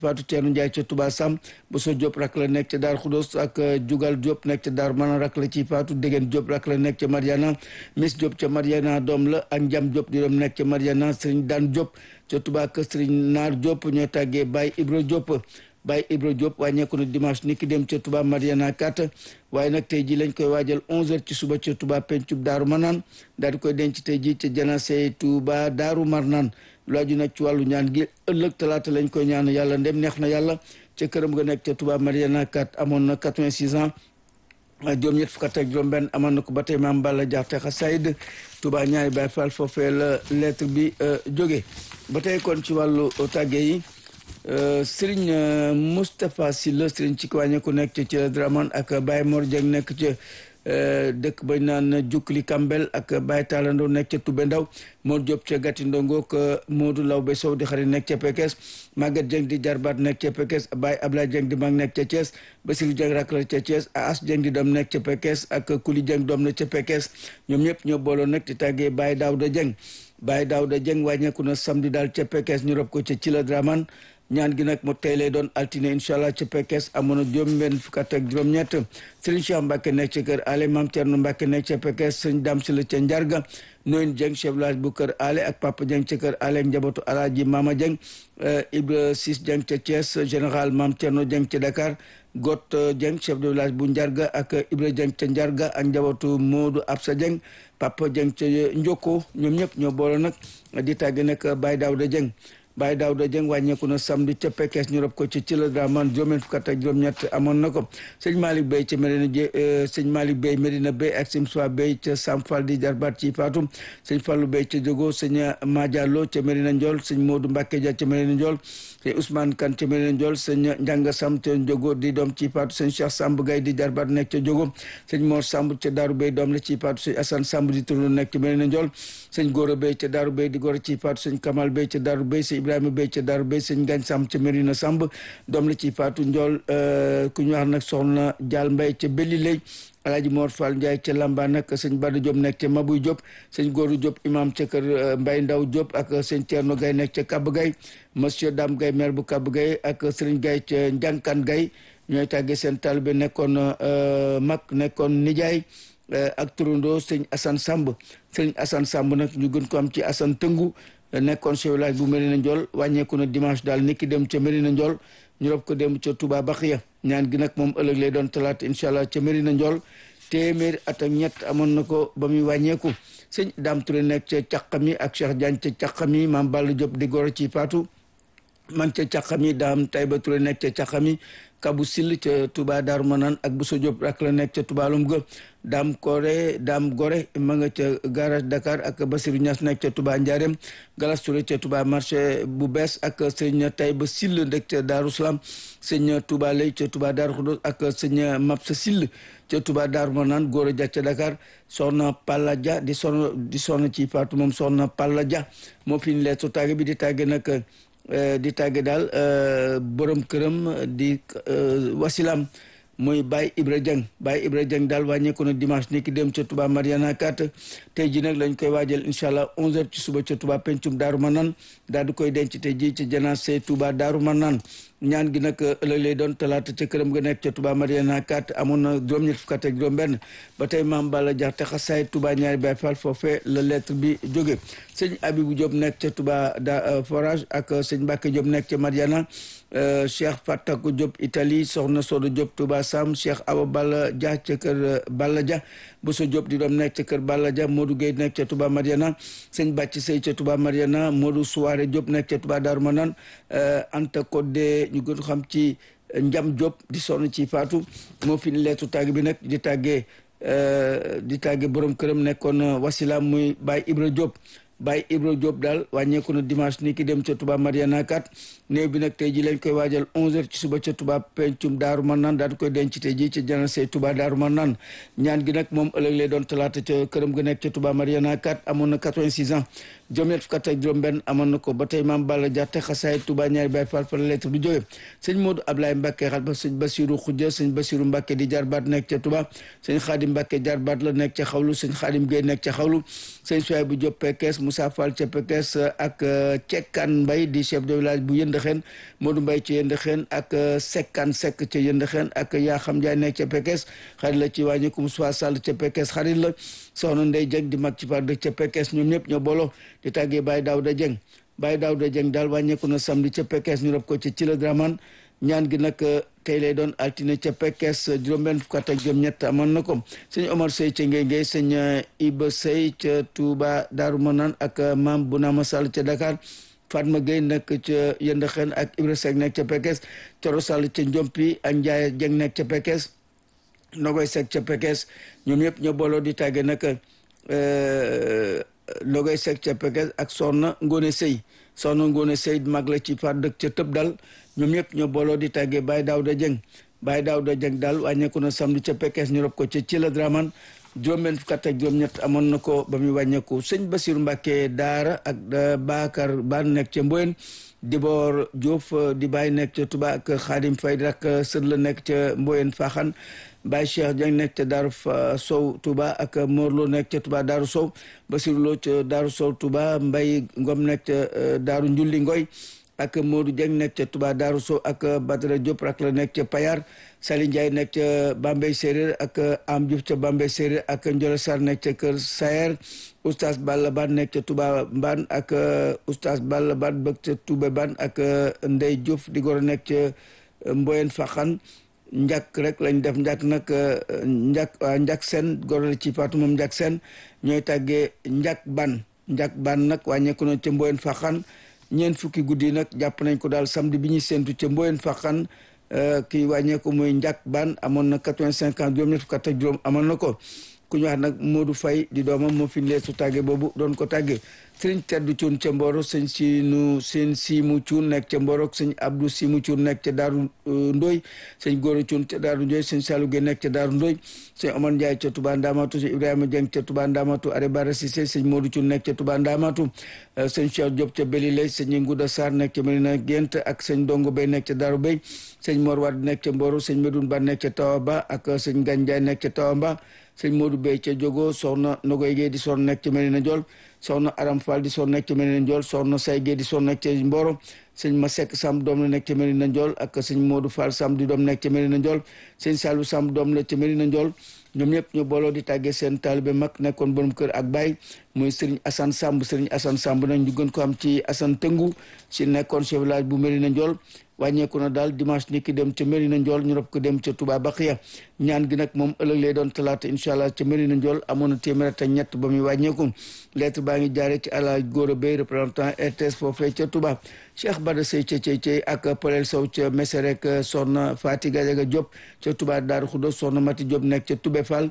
Fatou Thierno Ndiaye ca Touba Sam Bousso Diop rak la nekk ca Daar Khoudoss ak Jugal Diop nekk ca Daar Manan rak la ci Fatou Degen Diop rak la nekk ca Mariana Miss Diop ca Mariana doom la ak Njam Diop di doom nekk ca Mariana Serigne Dan Diop ca Touba ak Serigne Naar Diop ñoo tàggee Baye Ibra Diop Baye Ibra Diop wàññeeku na dimanche ni ki dem ca Touba Mariana 4 waaye nag tey ji lañ koy waajal 11h ci suba ca Touba pencub Daaru Manaan daal di koy denc tey ji ca janase Touba Daaru Marnaan lu aju nag ci wàllu ñaan gi ëllëg talaata lañ koy ñaan yàlla ndem neex na yàlla ca këram nga nekk ca Touba Mariana 4 amoon na 86 ans juróom ñett fukk ak juróom benn amoon na ko ba tey maam Balla Jaxte Xasaayid Touba ñaari Baay Faal foofee la lettre bi jóge ba tey kon ci wàllu tàgge yi Serigne Moustapha Sylla Serigne ci wàññeeku nekk ca ci la Draman ak Baye Mor Dieng nekk ca dëkk bañ naan Jukkili Kambel ak Baye Talandoo nekk ca Toubé Ndaw Mor Diop ca Gatti Ndongo ak Modou Lawbe Sow di xarit nekk ca Pekes Maguette Dieng di jarbaat nekk ca Pekes Baye Ablaye Dieng di mag nekk ca Thiès Basirou Dieng rak la ca Thiès As Dieng di doom nekk ca Pekes ak Kuli Dieng doom na ca Pekes ñoom ñëpp ñoo booloo nag di tàggee Baye Daouda Dieng Baye Daouda Dieng wàññeeku na samedi daal ca Pekes ñu rob ko ca ci la Draman ñaan gi nag mu tey lay doon altine incha allah ca Pekes amoon na juróom-benn fukk ak juróom-ñett Serigne Cheikh Mbacke nekk ca kër Ale Mam Thierno Mbacke nekk ca Pekes Serigne Dame Sylla ca Njarga Noyin Dieng chef village bu kër Ale ak Papa Dieng ca kër Ale ak njabootu Alaaji Mama Dieng Ibra Sis Dieng ca Thiès général Mam Thierno Dieng ca Dakar Got Dieng chef de village bu Njarga ak Ibra Dieng ca Njarga ak njabootu Modou Absa Dieng Papa Dieng ca Njoko ñoom ñëpp ñoo boole nag di tàgg nag Baye Daouda Dieng Baye Daouda Dieng wàññeeku na samedi ca Pekes ñu rob ko ci ci la Draman juróom fukk ak juróom-ñett amoon na ko sëñ Malick Bey ca Medina sëñ Malick Bey Medina Bey ak sim soi Bey ca Sam Fall di jarbaat ci Fatou sëñ Fallou Bey ca Jogo sëñ Madiallo ca Medina Ndiol sëñ Modou Mbacke Dia ca Medina Ndiol sëñ Ousmane Kane ca Medina Ndiol sëñ Njanga Samb ca Jogo di doom ci Fatou sëñ Cheikh Samb Gaye di jarbaat nekk ca Jogo sëñ Mor Samb ca Daaru Bey doom la ci Fatou sëñ Assane Samb di turno nekk ca Medina Ndiol sëñ Gora Bey ca Daaru Bey di goro ci Fatou sëñ Kamal Bey ca Daaru Bey sëñ Ibrahima Bey ca Daaru Bey sëñ Gagne Samb ca Medina Samb doom la ci Fatou Ndiol ku ñu wax nag soxna Dial Mbay ca Belli Lay Alaaji Mor Fall Ndiaye ca Lamba nag sëñ Bada Diop nekk ca Mabuy Diop sëñ Góoru Diop imam ca kër Mbay Ndaw Diop ak sëñ Thierno Gaye nekk ca Kab Gaye monsieur Dame Gaye maire bu Kab Gaye ak sëriñ Gaye ca Njànkan Gaye ñooy tàggee seen taalibe nekkoon mag nekkoon nijaay ak turandoo sëñ Assane Samb sëñ Assane Samb nag ñu gën ko am ci Assane Tëngu nekkoon chef village bu Medina Ndiol wàññeeku na dimanche daal niki dem ca Medina Ndiol ñu rob ko dem ca Touba Baxiya ñaan gi nag moom ëllëg lay doon talaata incha allah ca Medina Ndiol téeméeri at ak ñett amoon na ko ba muy wàññeeku sëñ Dame Touré nekk ca Càqami ak Cheikh Diagne ca Càqami maam Balla Diop di goro ci Fatou man ca Càqami Dame Taïba Touré nekk ca Càqami Kabu Sill ca Touba Darou Manane ak Bousso Diop rak la nekk ca Touba Lum ga Dame Koré Dame Goré ma nga ca garage Dakar ak Basirou Niass nekk ca Touba Ndiarème Galas Touré ca Touba marché bu bees ak sëñ Taïba Sill nekk ca Darou Salam sëñ Touba Lay ca Touba Darou Khoudoss ak sëñ Mapsa Sill ca Touba Darou Manane Gora Dia ca Dakar soxna Palla Dia di soxna di soxna ci Fatou moom soxna Palla Dia moo fi ñu leetu tàgge bi di tàgge nag di tàgge daal borom këram di wasilam mooy Baye Ibra Dieng Baye Ibra Dieng daal wàññeeku na dimanche ni ki dem ca Touba Mariana 4 tey ji nag lañ koy waajal incha allah 11h ci suba ca Touba pencum Daaru Manaan daal di koy denc tey ji ca janaase Touba Daaru Manaan ñaan gi nag ëllëg lay doon talaata ca këram ga nekk ca Touba Mariana 4 amoon na juróom-ñett fukk ak juróom-benn ba tey maam Balla Jaxte xasaay Touba ñaari Baay Faal foofee la lettre bi jóge sëñ Abibou Diop nekk ca Touba da forage ak sëñ Mbacke Diop nekk ca Mariana Cheikh Fatakou Diop Italie soxna Sodo Diop Touba Sam Cheikh Awa Balla Dia ca kër Balla Dia Bousso Diop di doom nekk ca kër Balla Dia Modou Gueye nekk ca Touba Mariana sëñ Bàcc Sey ca Touba Mariana Modou Souare Diop nekk ca Touba Darou Manane Anta Codé ñu gën xam ci Njam Diop di sonn ci Fatou moo fi ni leetu tàgg bi nag di tàggee di tàggee borom këram nekkoon wasila muy Baye Ibra Diop Baye Ibra Diop daal wàññeeku na dimanche ni ki dem ca Touba Mariana 4 néew bi nag tey ji lañ koy waajal 11h ci suba ca Touba pencum Daaru Manaan daal di koy denc tey ji ca janase Touba Daaru Manaan ñaan gi nag moom ëllëg lay doon talaata ca këram ga nekk ca Touba Mariana 4 amoon na 86 ans juróom-ñett fukk ak juróom-benn amoon na ko ba tey maam Balla Jaxte xasaay Touba ñaari Baay Faal fa la lettre bi jóge sëñ Modou Ablaye Mbacke xal ba sëñ Basiru Xujja sëñ Basiru Mbacke di jarbaat nekk ca Touba sëñ Xaadim Mbacke jarbaat la nekk ca xawlu sëñ Xaadim Gueye nekk ca xawlu sëñ Suwaay bu Diop Pekes Moussa Fall ca Pekes ak Cekkan Mbay di chef de village bu Yëndëxeen Modou Mbay ca Yëndëxeen ak Sekkan Sekk ca Yëndëxeen ak yaa xam Njaay nekk ca Pekes xarit la ci wàññi ko Moussa Sall ca Pekes xarit la soxna Ndey Jeng di mag ci par dëkk ca Pekes ñoom ñëpp ñoo booloo di tàggee Baye Daouda Jeng Baye Daouda Jeng daal wàññeeku na samedi ca Pekes ñu rob ko ci ci la Draman ñaan gi nag tey lay doon altine ca Pekes juróom-benn fukk ak juróom-ñett amoon na ko sëñ Omar Sey ca Ngéngé sëñ Iba Sey ca Touba Daaru Manaan ak maam Bounama Sall ca Dakar Fatma Gueye nekk ca Yëndëxen ak Ibra Seck nekk ca Pekes Coro Sall ca Njompi ak Ndiaye Jeng nekk ca Pekes Nogoy Seck ca Pekes ñoom ñëpp ñoo booloo di tàgge nag Nogoy Seck ca Pekes ak Soxna Ngone Sey soxna Ngone Sey mag la ci faat dëkk ca tëb dal ñoom ñëpp ñoo booloo di tàggee Baye Daouda Dieng Baye Daouda Dieng daal wàññeeku na samedi ca Pekes ñu rob ko ca ci la Draman juróom-benn fukk ak juróom-ñett amoon na ko ba muy wàññeeku sëñ Basiru Mbàkke Daara ak Bakar Ban nekk ca Mboyen Dibor Diouf di Baye nekk ca Touba ak Xaadim Fay rak sët la nekk ca Mboyen Faxan Baye Cheikh Dieng nekk ca Daaru Sow Touba ak Morlo nekk ca Touba Daaru Sow Basiru Lo ca Daaru Sow Touba Mbay Ngom nekk ca Daaru Njulli Ngoy ak Modou Dieng nekk ca Touba Daaru Sow ak Badara Diop rak la nekk ca Payar Sali Ndiaye nekk ca Bambey Séeréer ak Am Diouf ca Bambey Séeréer ak Ndiol Sarr nekk ca Kër Sayer Oustaz Balla Ban nekk ca Touba Ban ak Oustaz Balla Ban bëgg ca Touba Ban ak Ndey Diouf di goro nekk ca Mboyen Faxan njàkk rek lañ def njàkk nag njàkk njàkk seen goro la ci Fatou moom njàkk seen ñooy tàggee njàkk ban njàkk ban nag wàññeeku na ca Mboyen Faxan ñeent fukki guddi nag jàpp nañ ko daal samedi bi ñuy séntu ca Mboyen Faxan kii wàññeeku muy njàkk ban amoon na quatre-vingt-cinq ans juróom ñett fukk ak juróom amoon na ko ku ñu wax nag Modou Faye di doomam moo fi leesu tàgge boobu doon ko tàgge sëriñ teddu cuun ca Mboro sëñ sinu seen siimu cuun nekk ca Mboro sëñ Abdou siimu cuun nekk ca Daaru Ndoy sëñ Góora cuun ca Daaru Ndoy sëñ Saalu Gey nekk ca Daaru Ndoy sëñ Omar Ndiaye ca Touba Ndamatu sëñ Ibrahima Dieng ca Touba Ndamatu Are Bara Cissé sëñ Modou cuun nekk ca Touba Ndamatu sëñ Cheikh Diop ca Belilay sëñ Ngouda Sarr nekk ca Medina Gént ak sëñ Dongo Bay nekk ca Daaru Bay sëñ Mor Wade nekk ca Mboro sëñ Medoune Ba nekk ca Tawaba ak sëñ Gan Ndiaye nekk ca Tawamba sëñ Modou Bey ca Jogo soxna Nogoy Gueye di soon nekk ca Medina Ndiol soxna Aram Fall di soon nekk ca Medina Ndiol soxna Say Gueye di soon nekk ca Mboro sëñ Masek Samb doom la nekk ca Medina Ndiol ak sëñ Modou Fall Samb di doom nekk ca Medina Ndiol sëñ Salou Samb doom la ca Medina Ndiol ñoom ñëpp ñu booloo di tàggee seen taalibe mag nekkoon borom kër ak baay muy Serigne Assane Samb Serigne Assane Samb nag ñu gën ko am ci Assane Tëngu si nekkoon chef village bu Medina Ndiol wàññeeku na daal dimanche ni ki dem ca Medina Ndiol ñu rob ko dem ca Touba Baxiya ñaan gi nag moom ëllëg lay doon talaata incha allah ca Medina Ndiol amoon na téeméer ak ñett ba muy wàññeeku lettre baa ngi jaaree ci Alaaj Góora Bay représentant RTS foofee ca Touba Cheikh Bada Sey ca Cey Cey ak Polel Sow ca Meserek soxna Fati Gadiaga Diop ca Touba Daaru Xudos soxna Mati Diop nekk ca Toubé Fall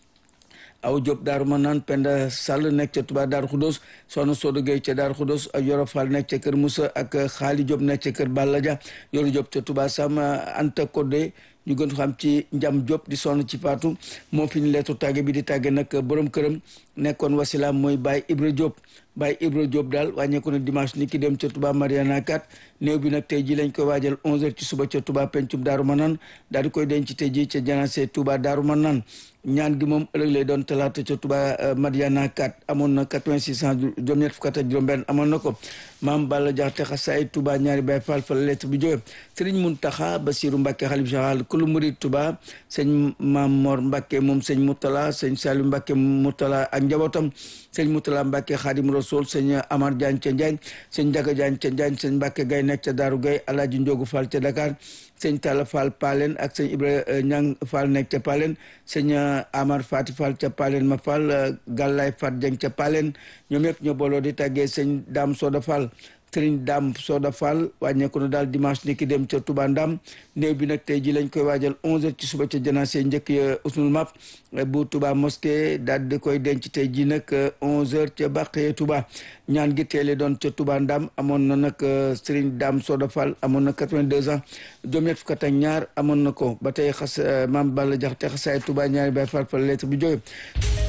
aw Diop Daaru Manaan Penda Sall nekk ca Touba Daaru Xudos soxna Sodo Gueye ca Daaru Xudos ak Yoro Fall nekk ca Kër Moussa ak Xaali Diop nekk ca Kër Balla Dia Yoro Diop ca Touba Sam Anta Codé ñu gën ko xam ci Njam Diop di sonn ci Faatu moo fi ñu leetu tàgge bi di tàgge nag borom këram nekkoon wasilaam mooy Baye Ibra Diop Baye Ibra Diop daal wàññeeku na dimanche ni ki dem ca Touba Mariana 4 néew bi nag tey ji lañ koy waajal 11h ci suba ca Touba pencum Daaru Manaan daal di koy denc tey ji ca janase Touba Daaru Manaan ñaan gi moom ëllëg lay doon talaata ca Touba Mariana 4 amoon na 86 ans juróom-ñett fukk ak juróom-benn amoon na ko maam Balla Jaxate xasaay Touba ñaari Baye Fall fa la lettre bi jóge Serigne Mountakha Bassirou Mbacké xalif général kulu murid Touba sëñ Maam Mor Mbacké moom sëñ Moutala sëñ Saliou Mbacké Moutala ak njabootam sëñ Moutala Mbacké Khadim Rasoul sëñ Amar Diagne ca Njaañ sëñ Njaga Diagne ca Njaañ sëñ Mbacké Gay nekk ca Daaru Gay Alaaji Njogu Fall ca Dakar sëñ Talla Fall Palen ak sëñ Ibra Ñang Fall nekk ca Palen sëñ Amar Fati Fall ca Palen ma Fall Gallay Fat Dieng ca Palen ñoom yëpp ñoo booloo di tàggee sëñ Dame Soda Fall sëriñ Dame Soda Fall wàññeeku na daal dimanche ni ki dem ca Touba Ndam néew bi nag tey ji lañ koy waajal 11h ci suba ca janaase njëkk ya usnul map bu Touba mosquée daal di koy denc tey ji nag 11h ca Bàqee Touba ñaan gi teele doon ca Touba Ndam amoon na nag sëriñ Dame Soda Fall amoon na 82 ans juróom-ñett fukk ak ñaar amoon na ko ba tey xas maam Balla Jaxate xasaay Touba ñaari Baay Fall fa lettre bi jóge